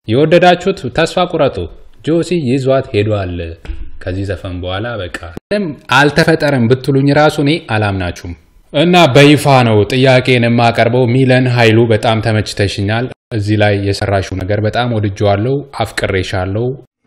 የወደዳችሁት ተስፋ ቁረጡ። ጆሲ ይዟት ሄዷል። ከዚህ ዘፈን በኋላ በቃ ምንም አልተፈጠረም ብትሉኝ ራሱ እኔ አላምናችሁም። እና በይፋ ነው ጥያቄን የማቀርበው። ሚለን ኃይሉ በጣም ተመችተሽኛል። እዚህ ላይ የሰራሽው ነገር በጣም ወድጀዋለሁ፣ አፍቅሬሻለሁ።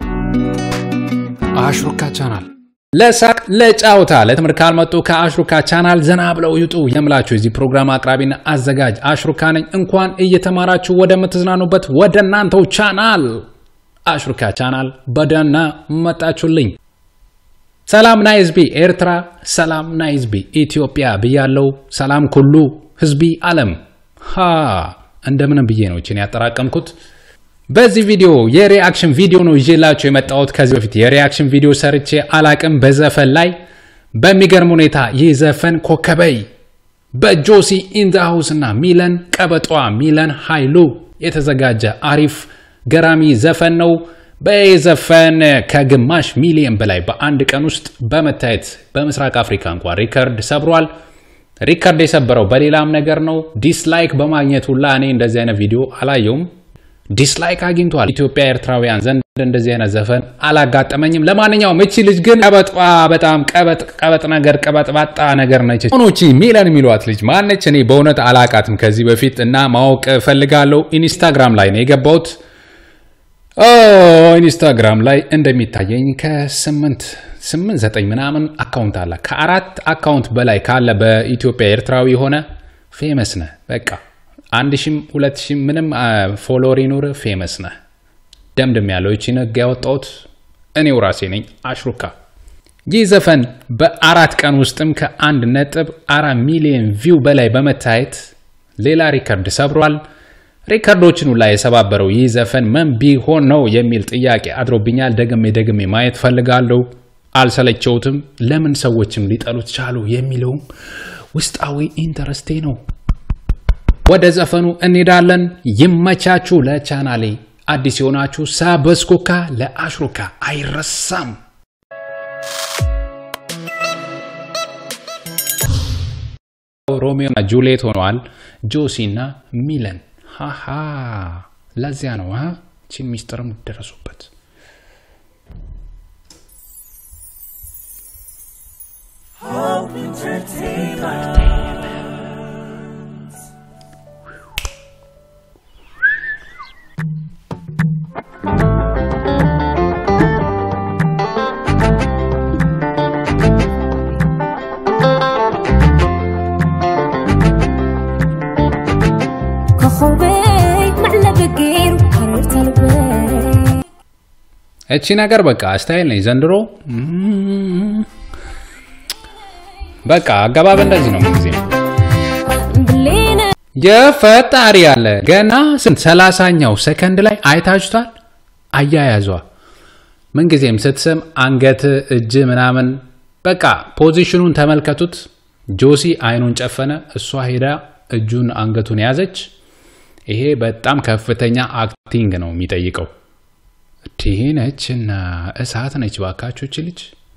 አሽሩካ ቻናል ለሳቅ ለጫውታ ለትምህርት ካልመጡ ከአሽሩካ ቻናል ዘና ብለው ይውጡ የምላችሁ የዚህ ፕሮግራም አቅራቢና አዘጋጅ አሽሩካ ነኝ። እንኳን እየተማራችሁ ወደምትዝናኑበት ወደ እናንተው ቻናል አሽሩካ ቻናል በደህና መጣችሁልኝ። ሰላም ናይ ህዝቢ ኤርትራ፣ ሰላም ናይ ህዝቢ ኢትዮጵያ ብያለው። ሰላም ኩሉ ህዝቢ ዓለም ሃ እንደምንም ብዬ ነው እችን ያጠራቀምኩት። በዚህ ቪዲዮ የሪአክሽን ቪዲዮ ነው ይዤላችሁ የመጣሁት። ከዚህ በፊት የሪአክሽን ቪዲዮ ሰርቼ አላቅም በዘፈን ላይ። በሚገርም ሁኔታ ይህ ዘፈን ኮከበይ በጆሲ ኢንዛሃውስ እና ሚለን ቀበጧ ሚለን ኃይሉ የተዘጋጀ አሪፍ ገራሚ ዘፈን ነው። በዚህ ዘፈን ከግማሽ ሚሊዮን በላይ በአንድ ቀን ውስጥ በመታየት በምስራቅ አፍሪካ እንኳን ሪከርድ ሰብሯል። ሪከርድ የሰበረው በሌላም ነገር ነው። ዲስላይክ በማግኘት ሁላ እኔ እንደዚህ አይነት ቪዲዮ አላየውም። ዲስላይክ አግኝቷል። ኢትዮጵያ ኤርትራውያን ዘንድ እንደዚህ አይነት ዘፈን አላጋጠመኝም። ለማንኛውም እቺ ልጅ ግን ቀበጧ በጣም ቀበጥ ቀበጥ ነገር ቀበጥባጣ ነገር ነች። ሆኖቺ ሚለን የሚሏት ልጅ ማነች? እኔ በእውነት አላቃትም ከዚህ በፊት እና ማወቅ ፈልጋለሁ። ኢንስታግራም ላይ ነው የገባሁት። ኢንስታግራም ላይ እንደሚታየኝ ከስምንት ስምንት ዘጠኝ ምናምን አካውንት አለ። ከአራት አካውንት በላይ ካለ በኢትዮጵያ ኤርትራዊ የሆነ ፌመስ ነህ በቃ አንድ ሺም ሁለት ሺም ምንም ፎሎወር ይኑር ፌመስ ነህ። ደምድም ያለው ይቺን ህግ ያወጣሁት እኔው ራሴ ነኝ አሽሩካ። ይህ ዘፈን በአራት ቀን ውስጥም ከአንድ ነጥብ አራት ሚሊዮን ቪው በላይ በመታየት ሌላ ሪከርድ ሰብሯል። ሪከርዶችን ሁላ የሰባበረው ይህ ዘፈን ምን ቢሆን ነው የሚል ጥያቄ አድሮብኛል። ደግሜ ደግሜ ማየት ፈልጋለሁ። አልሰለቸውትም። ለምን ሰዎችም ሊጠሉት ቻሉ የሚለውም ውስጣዊ ኢንተረስቴ ነው። ወደ ዘፈኑ እንሄዳለን። ይመቻችሁ። ለቻናሌ አዲስ የሆናችሁ ሳበስኩካ ለአሽሩካ አይረሳም። ሮሚዮ እና ጁሊየት ሆነዋል። ጆሲ እና ሚለን ሃሃ ለዚያ ነው ቺን ሚስጥርም ደረሱበት። እቺ ነገር በቃ ስታይል ነኝ ዘንድሮ። በቃ አገባብ እንደዚህ ነው ጊዜ የፈጣሪ ያለ ገና ስንት ሰላሳኛው ሰከንድ ላይ አይታችሁታል። አያያዟ ምንጊዜም ስትስም አንገት፣ እጅ ምናምን በቃ ፖዚሽኑን ተመልከቱት። ጆሲ አይኑን ጨፈነ፣ እሷ ሄዳ እጁን አንገቱን ያዘች። ይሄ በጣም ከፍተኛ አክቲንግ ነው የሚጠይቀው። ይህ ነች እና እሳት ነች። ባካቾች ልጅ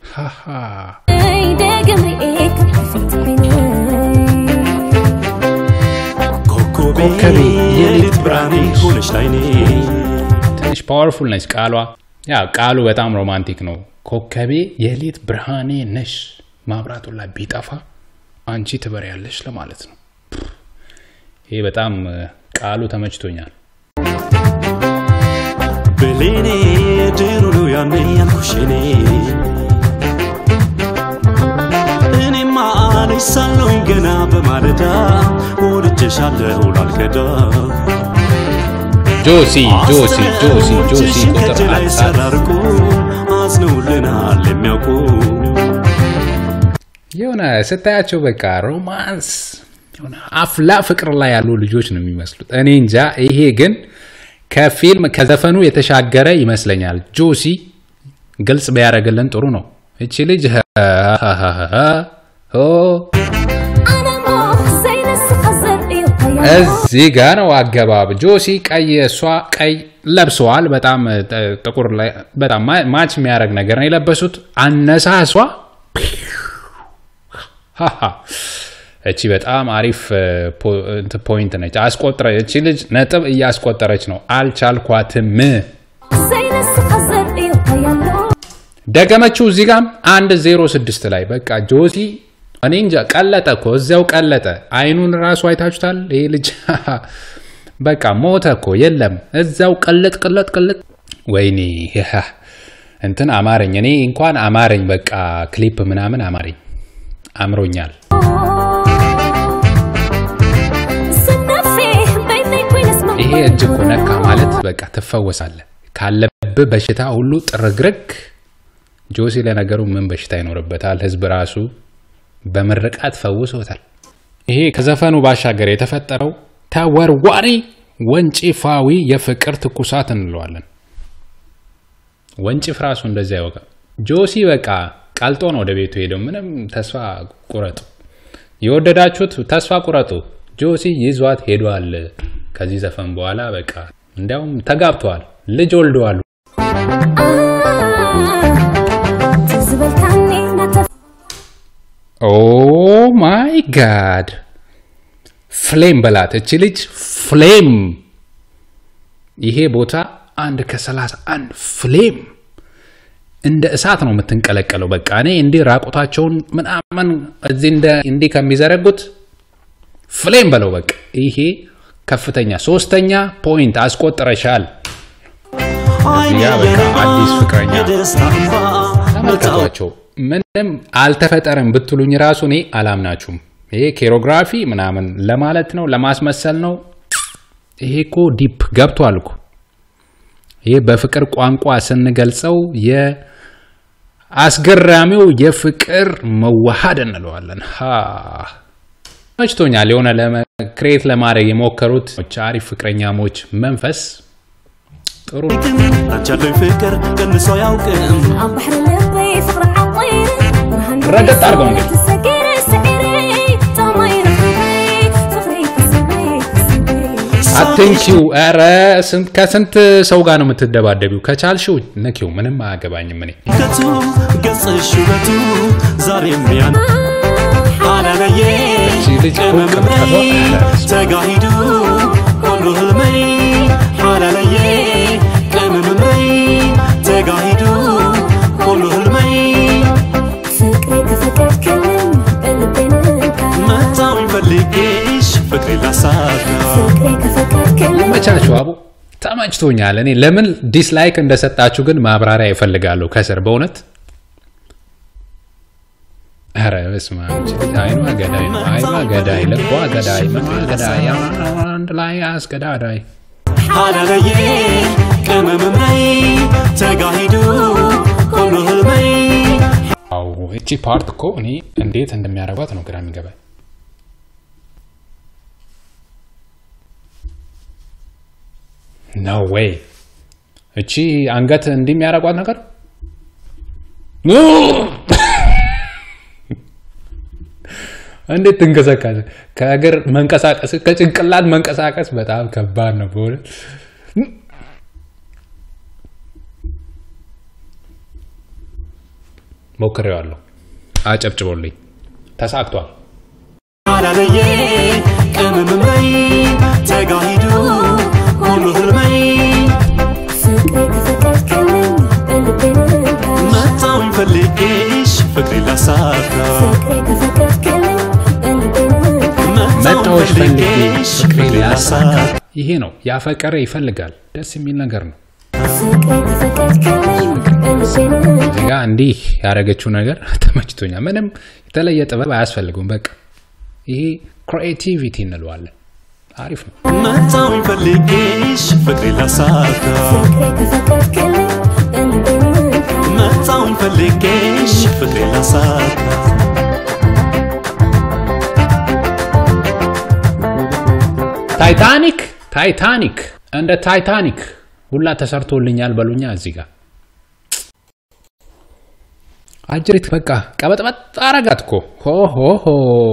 ኮከቤ የሌት ብርሃኔ ሆነች ላይኔ ትንሽ ፓወርፉል ነች ቃሏ። ያ ቃሉ በጣም ሮማንቲክ ነው። ኮከቤ የሌት ብርሃኔ ነሽ፣ ማብራቱን ላይ ቢጠፋ አንቺ ትበሪያለሽ ለማለት ነው። ይሄ በጣም ቃሉ ተመችቶኛል። ብሌኔ ድሮ ነው ያኔ ያልኩሽኔ እኔማ አለሽ ሳለሁኝ ገና በማለዳ ወድጄሻለሁ ላልከዳ ጆሲ ጆሲ ጆሲ ጆሲ ቁጥር ከእጅ ላይ አንጻር ሰራርቁ አዝነውልናል የሚያውቁ የሆነ ስታያቸው በቃ ሮማንስ የሆነ አፍላ ፍቅር ላይ ያሉ ልጆች ነው የሚመስሉት። እኔ እንጃ። ይሄ ግን ከፊልም ከዘፈኑ የተሻገረ ይመስለኛል። ጆሲ ግልጽ ቢያደርግልን ጥሩ ነው። እቺ ልጅ እዚህ ጋ ነው አገባብ። ጆሲ ቀይ፣ እሷ ቀይ ለብሰዋል። በጣም ጥቁር ላይ በጣም ማች የሚያደርግ ነገር ነው የለበሱት። አነሳሷ እቺ በጣም አሪፍ ፖይንት ነች። አስቆጥረ እቺ ልጅ ነጥብ እያስቆጠረች ነው። አልቻልኳትም። ደገመችው። እዚህ ጋም አንድ ዜሮ ስድስት ላይ በቃ ጆሲ እኔ እንጃ ቀለጠ እኮ እዚያው ቀለጠ። አይኑን ራሱ አይታችሁታል። ይሄ ልጅ በቃ ሞተ እኮ የለም እዚያው ቅልጥ ቅልጥ ቅልጥ። ወይኔ እንትን አማረኝ። እኔ እንኳን አማረኝ። በቃ ክሊፕ ምናምን አማረኝ፣ አምሮኛል። ይሄ እጅ እኮ ነካ ማለት በቃ ትፈወሳለህ ካለብህ በሽታ ሁሉ ጥርግርግ። ጆሲ ለነገሩ ምን በሽታ ይኖርበታል? ህዝብ ራሱ በምርቃት ፈውሶታል። ይሄ ከዘፈኑ ባሻገር የተፈጠረው ተወርዋሪ ወንጭፋዊ የፍቅር ትኩሳት እንለዋለን። ወንጭፍ ራሱ እንደዚህ ያወቃ። ጆሲ በቃ ቀልጦ ነው ወደ ቤቱ ሄደው። ምንም ተስፋ ቁረጡ፣ የወደዳችሁት ተስፋ ቁረጡ። ጆሲ ይዟት ሄዷል። ከዚህ ዘፈን በኋላ በቃ እንዲያውም ተጋብተዋል፣ ልጅ ወልደዋል። ኦ ማይ ጋድ ፍሌም በላት እቺ ልጅ ፍሌም። ይሄ ቦታ አንድ ከሰላሳ አንድ ፍሌም እንደ እሳት ነው የምትንቀለቀለው። በቃ እኔ እንዲህ ራቁታቸውን ምናምን እዚህ እንዲህ ከሚዘረጉት ፍሌም በለው በቃ ይሄ ከፍተኛ ሶስተኛ ፖይንት አስቆጥረሻል። እዚያ በቃ አዲስ ፍቅረኛ ተመልከቷቸው። ምንም አልተፈጠረም ብትሉኝ ራሱ እኔ አላምናችሁም። ይሄ ኬሮግራፊ ምናምን ለማለት ነው ለማስመሰል ነው። ይሄ እኮ ዲፕ ገብቷል እኮ ይሄ በፍቅር ቋንቋ ስንገልጸው የአስገራሚው የፍቅር መዋሃድ እንለዋለን። መችቶኛል። የሆነ ክሬት ለማድረግ የሞከሩት አሪፍ ፍቅረኛሞች መንፈስ ጥሩ አንቻለኝ ፍቅር ቀንሶ አያውቅም ረገጥ አድርገው እንግዲህ አትንኪው። ኧረ ከስንት ሰው ጋር ነው የምትደባደቢው? ከቻልሽው ንኪው። ምንም አያገባኝም እኔ ከቱ ገጽሽ ውበቱ ዛሬም ያን አላለየ ልጅ ቅመምመይ ተጋሂዱ ሁሉ ህልመይ አላለየ ቅመምመይ ተጋሂዱ ሁሉ ህልመይ መታወኝ ፈልጌሽ ፍቅሬ ላሳካ መቻችሁ አቡ ተመችቶኛል። እኔ ለምን ዲስላይክ እንደሰጣችሁ ግን ማብራሪያ ይፈልጋለሁ ከስር በእውነት ኧረ በስመ አብ አይኗ ገዳይ ነው። አይኗ ገዳይ፣ ልቧ ገዳይ፣ ምኗ ገዳይ፣ አንድ ላይ አስገዳዳይ አላለየ ቅመምመይ ተጋሂዱ ሁሉ ህልመይ አዎ እቺ ፓርት እኮ እኔ እንዴት እንደሚያደርጓት ነው ግራ የሚገባኝ። ኖ ዌይ እቺ አንገት እንዲህ የሚያደርጓት ነገር እንዴት ትንቀሳቀስ? ከእግር መንቀሳቀስ ከጭንቅላት መንቀሳቀስ በጣም ከባድ ነው በእውነት። ሞክሬዋለሁ። አጨብጭቦልኝ ተሳክቷል። አላለየ ቅመምመይ ተጋሂዱ ሁሉ ህልመይ መታወኝ ፈልጌሽ ፍቅሬ ላሳካ መጣዎች ፈልጌ ፍቅሬ ላሳካ። ይሄ ነው ያፈቀረ ይፈልጋል። ደስ የሚል ነገር ነው። እዚህ ጋ እንዲህ ያደረገችው ነገር ተመችቶኛል። ምንም የተለየ ጥበብ አያስፈልጉም። በቃ ይሄ ክሪኤቲቪቲ እንለዋለን። አሪፍ ነው። መታወኝ ፈልጌሽ ፍቅሬ ላሳካ መታወኝ ፈልጌሽ ፍቅሬ ላሳካ ታይታኒክ ታይታኒክ እንደ ታይታኒክ ሁላ ተሰርቶልኛል በሉኛ። እዚህ ጋር አጅሪት በቃ ቀበጥበጥ አረጋት እኮ ሆሆሆ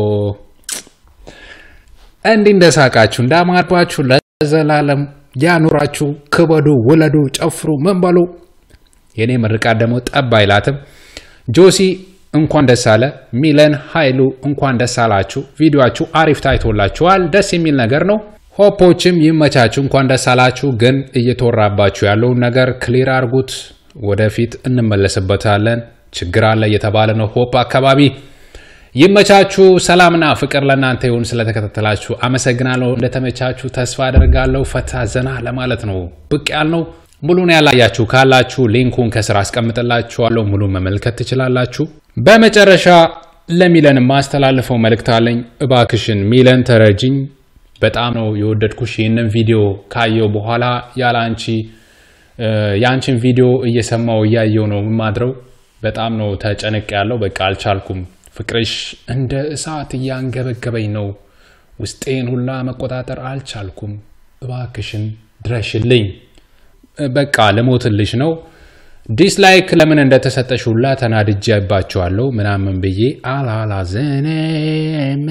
እንዲህ እንደሳቃችሁ እንዳማርባችሁ ለዘላለም ያኑራችሁ። ክበዱ፣ ውለዱ፣ ጨፍሩ፣ ምን በሉ። የኔ ምርቃት ደግሞ ጠብ አይላትም። ጆሲ እንኳን ደስ አለ። ሚለን ኃይሉ እንኳን ደስ አላችሁ። ቪዲዮችሁ አሪፍ ታይቶላችኋል። ደስ የሚል ነገር ነው። ሆፖችም ይመቻችሁ፣ እንኳን ደስ አላችሁ። ግን እየተወራባችሁ ያለውን ነገር ክሊር አድርጉት። ወደፊት እንመለስበታለን። ችግር አለ እየተባለ ነው ሆፕ አካባቢ። ይመቻችሁ። ሰላምና ፍቅር ለእናንተ ይሁን። ስለተከታተላችሁ አመሰግናለሁ። እንደተመቻችሁ ተስፋ አደርጋለሁ። ፈታ ዘና ለማለት ነው ብቅ ያልነው። ሙሉን ያላያችሁ ካላችሁ ሊንኩን ከስር አስቀምጥላችኋለሁ። ሙሉ መመልከት ትችላላችሁ። በመጨረሻ ለሚለን ማስተላልፈው መልእክት አለኝ። እባክሽን ሚለን ተረጅኝ። በጣም ነው የወደድኩሽ። ይህንን ቪዲዮ ካየው በኋላ ያለ አንቺ የአንቺን ቪዲዮ እየሰማው እያየው ነው የማድረው። በጣም ነው ተጨንቅ ያለው። በቃ አልቻልኩም። ፍቅርሽ እንደ እሳት እያንገበገበኝ ነው። ውስጤን ሁላ መቆጣጠር አልቻልኩም። እባክሽን ድረሽልኝ። በቃ ልሞትልሽ ነው። ዲስላይክ ለምን እንደተሰጠሽ ሁላ ተናድጄባቸዋለሁ ምናምን ብዬ አላላዘኔም።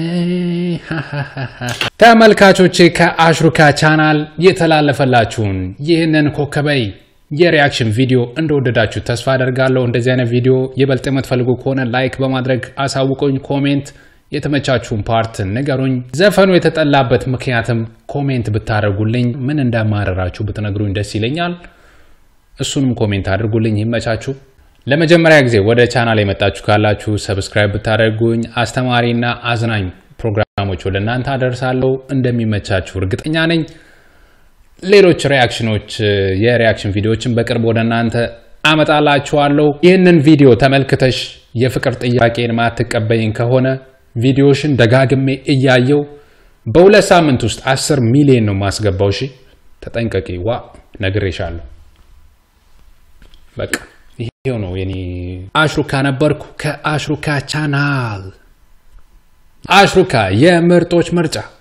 ተመልካቾቼ ከአሽሩካ ቻናል የተላለፈላችሁን ይህንን ኮከበይ የሪያክሽን ቪዲዮ እንደወደዳችሁ ተስፋ አደርጋለሁ። እንደዚህ አይነት ቪዲዮ ይበልጥ የምትፈልጉ ከሆነ ላይክ በማድረግ አሳውቁኝ። ኮሜንት የተመቻችሁን ፓርት ንገሩኝ። ዘፈኑ የተጠላበት ምክንያትም ኮሜንት ብታደርጉልኝ፣ ምን እንዳማረራችሁ ብትነግሩኝ ደስ ይለኛል። እሱንም ኮሜንት አድርጉልኝ። ይመቻችሁ። ለመጀመሪያ ጊዜ ወደ ቻናል የመጣችሁ ካላችሁ ሰብስክራይብ ብታደርጉኝ አስተማሪና አዝናኝ ፕሮግራሞች ወደ እናንተ አደርሳለሁ። እንደሚመቻችሁ እርግጠኛ ነኝ። ሌሎች ሪያክሽኖች የሪያክሽን ቪዲዮዎችን በቅርብ ወደ እናንተ አመጣላችኋለሁ። ይህንን ቪዲዮ ተመልክተሽ የፍቅር ጥያቄን ማትቀበይኝ ከሆነ ቪዲዮሽን ደጋግሜ እያየው በሁለት ሳምንት ውስጥ አስር ሚሊዮን ነው ማስገባው። እሺ ተጠንቀቂ። ዋ ነግሬሻለሁ። በቃ ይሄው ነው የኔ። አሽሩካ ነበርኩ ከአሽሩካ ቻናል። አሽሩካ የምርጦች ምርጫ